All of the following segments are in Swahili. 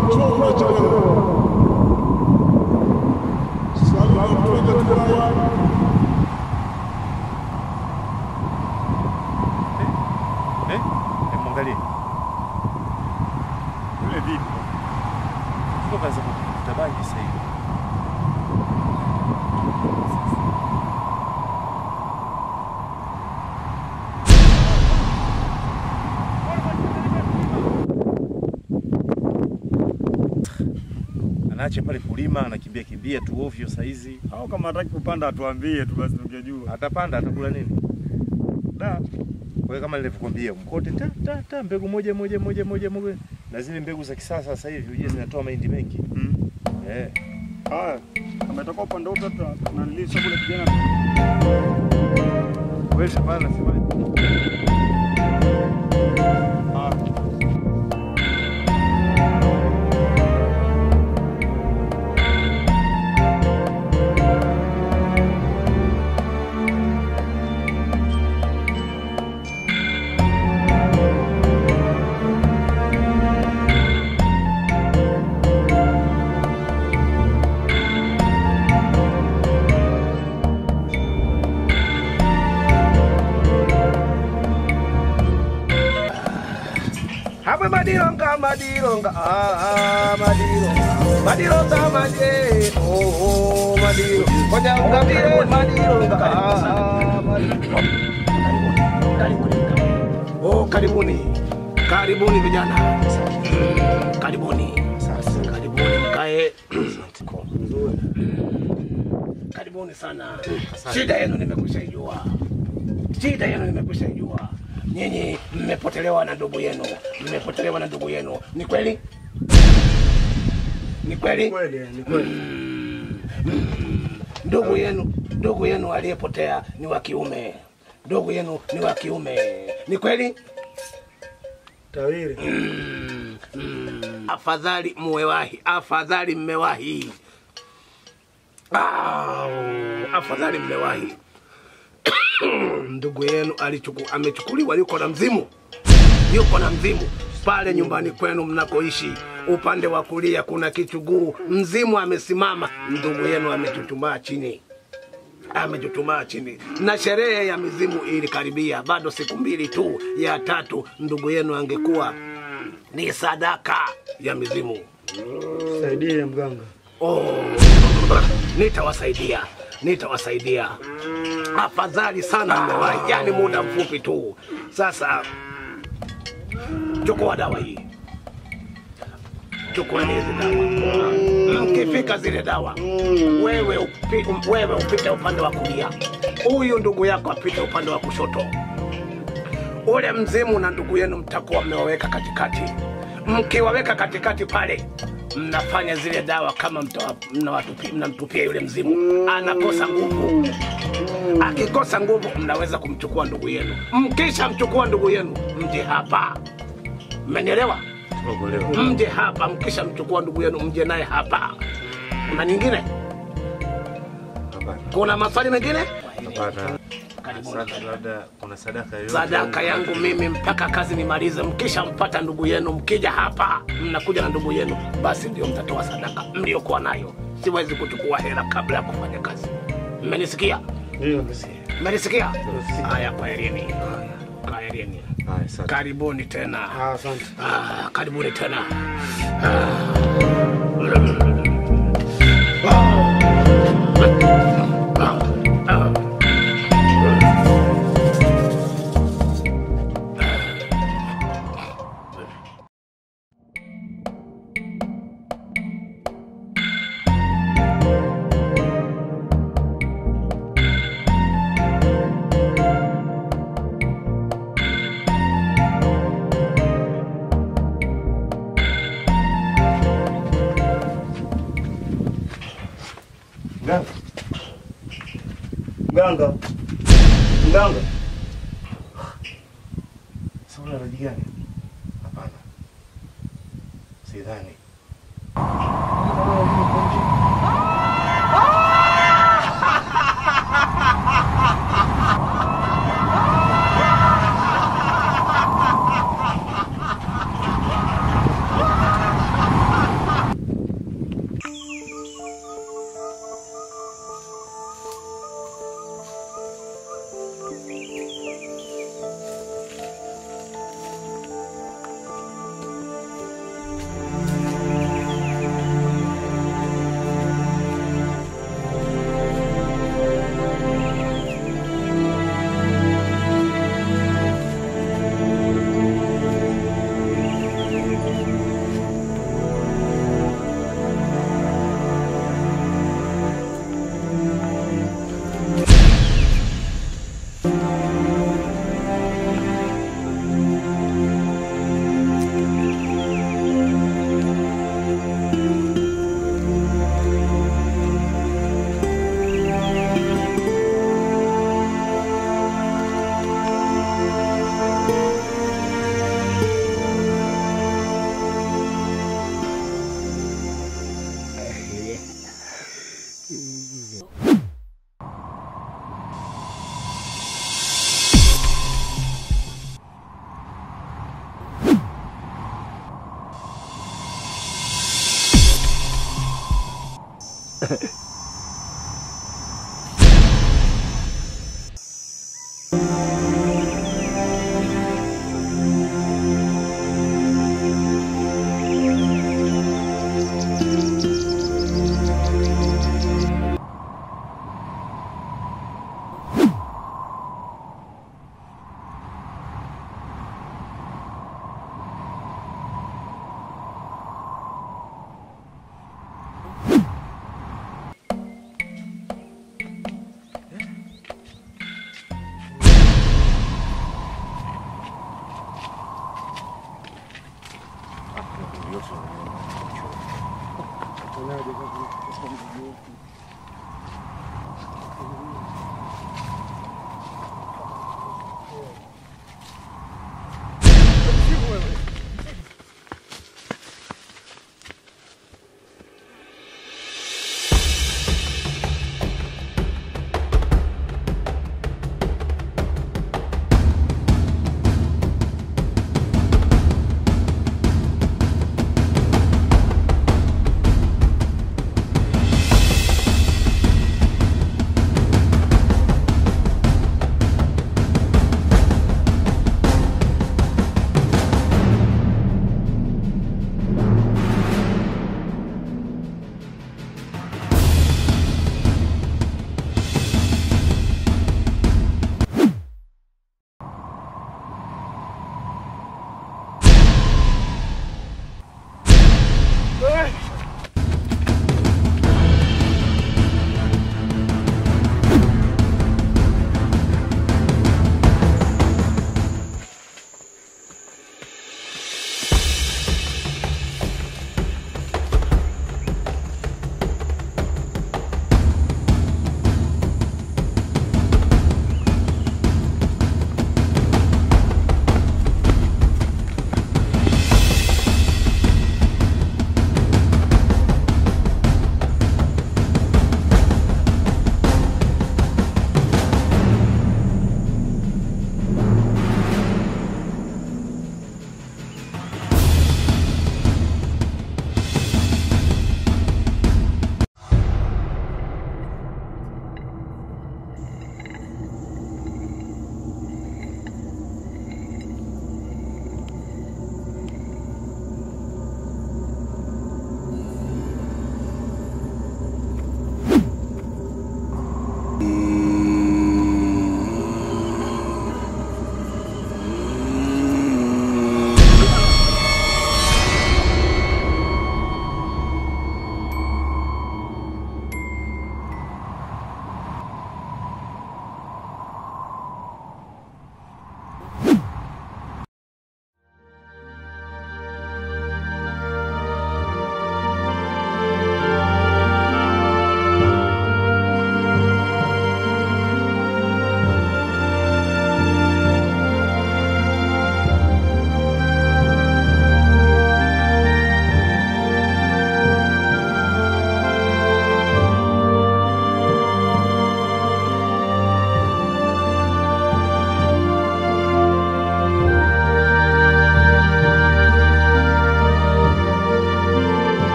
njoo unachelewa. Salamu twende tuwaya. Eh? Eh, mwangalie. Yule vipi? Sio kazi ya kuvuta bangi sasa hivi. Anaacha pale kulima, anakimbia kimbia tu ovyo saizi. Au kama hataki kupanda atuambie tu basi tungejua. Atapanda atakula nini? Da. Kwa hiyo kama nilivyokuambia mkote ta, ta, ta, mbegu moja moja moja moja moja na zile mbegu za kisasa sasa hivi uje zinatoa mahindi mengi. Mm. Eh. Haya. Kama itakuwa upande wote hata tunanilisha kule kijana. Wewe Shabana nasema Ah. Hapo madironga madironga ah ah madironga madironga maje oh oh madiro Koja ungabire madironga ah ah madironga Oh karibuni karibuni vijana Mm, karibuni karibuni mkae karibuni sana shida yenu nimekwisha ijua shida yenu nimekwisha ijua nyinyi mmepotelewa na ndugu yenu mmepotelewa na ndugu yenu ni kweli ni kweli Kweli, ni kweli. ndugu yenu ndugu yenu aliyepotea ni wa kiume ndugu yenu ni wa kiume ni kweli Tawiri. afadhali muwewahi afadhali mmewahi Au, afadhali mmewahi ndugu yenu alichuku, amechukuliwa yuko na mzimu yuko na mzimu pale nyumbani kwenu mnakoishi upande wa kulia kuna kichuguu mzimu amesimama ndugu yenu amechuchumaa chini amechuchumaa chini na sherehe ya mizimu ilikaribia bado siku mbili tu ya tatu ndugu yenu angekuwa ni sadaka ya mizimu Saidie mganga. Oh, nitawasaidia nitawasaidia afadhali sana mmewahi yani muda mfupi tu sasa chukua dawa hii chukueni hizi dawa mkifika zile dawa wewe, upi, um, wewe upite upande wa kulia huyu ndugu yako apite upande wa kushoto ule mzimu na ndugu yenu mtakuwa mmewaweka katikati mkiwaweka katikati pale mnafanya zile dawa kama mtawa- mnawatupi- mnamtupia yule mzimu anakosa nguvu akikosa nguvu mnaweza kumchukua ndugu yenu mkisha mchukua ndugu yenu mje hapa mmenielewa mje hapa mkisha mchukua ndugu yenu mje naye hapa kuna nyingine kuna maswali mengine hapana. Karibuni. Sasa labda kuna sadaka yoyote. sadaka yangu mimi mpaka kazi nimalize. Mkisha mpata ndugu yenu, mkija hapa mnakuja na ndugu yenu, basi ndio mtatoa sadaka mliokuwa nayo. Siwezi kuchukua hela kabla ya kufanya kazi. Mmenisikia? Ndio. Mmenisikia? Haya, kwaherini. Kwaherini. Haya, asante. Karibuni tena. Ah, asante. Ah, karibuni tena. Mganga. Mganga. Mganga. Sasa una raji gani? Hapana. Sidhani.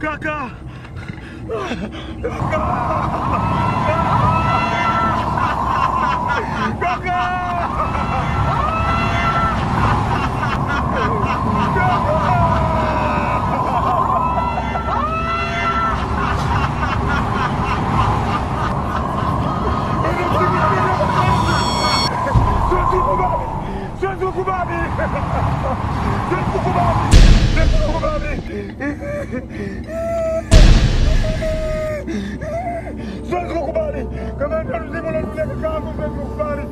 Kaka! Siwezi kukubali! Siwezi kukubali! Siwezi kukubali! Siwezi kukubali! Siwezi kukubali! Kama ndio mzimu unarudia kakaangu, siwezi kukubali!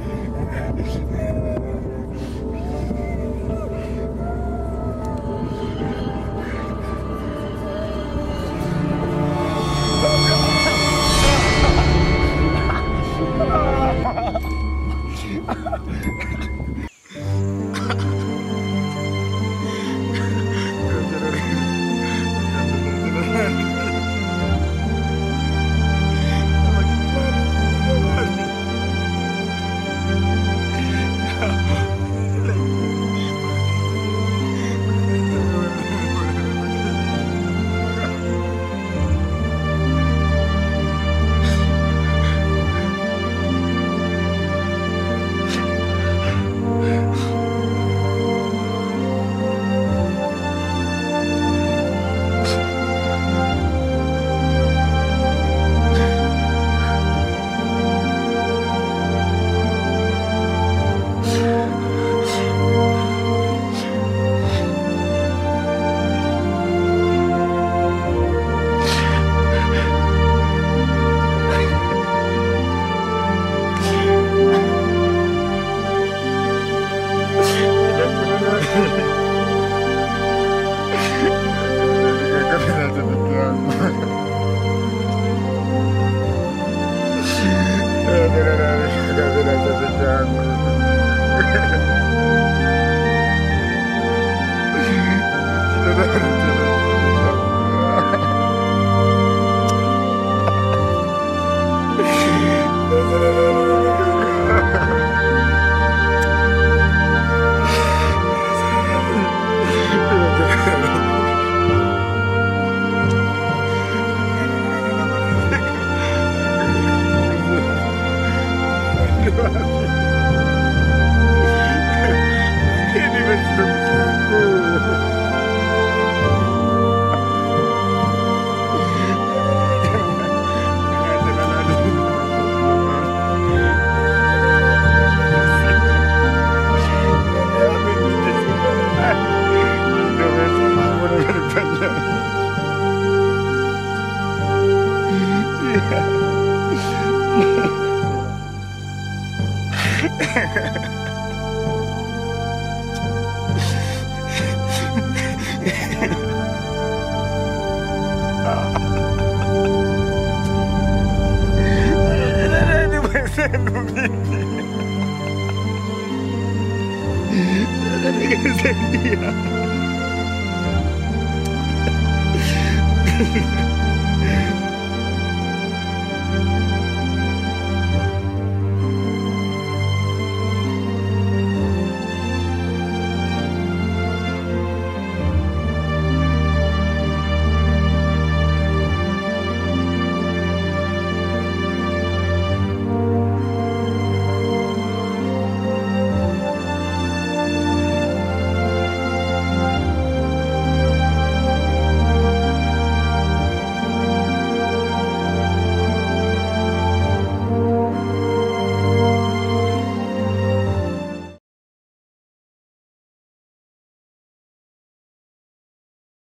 Nikasaidia.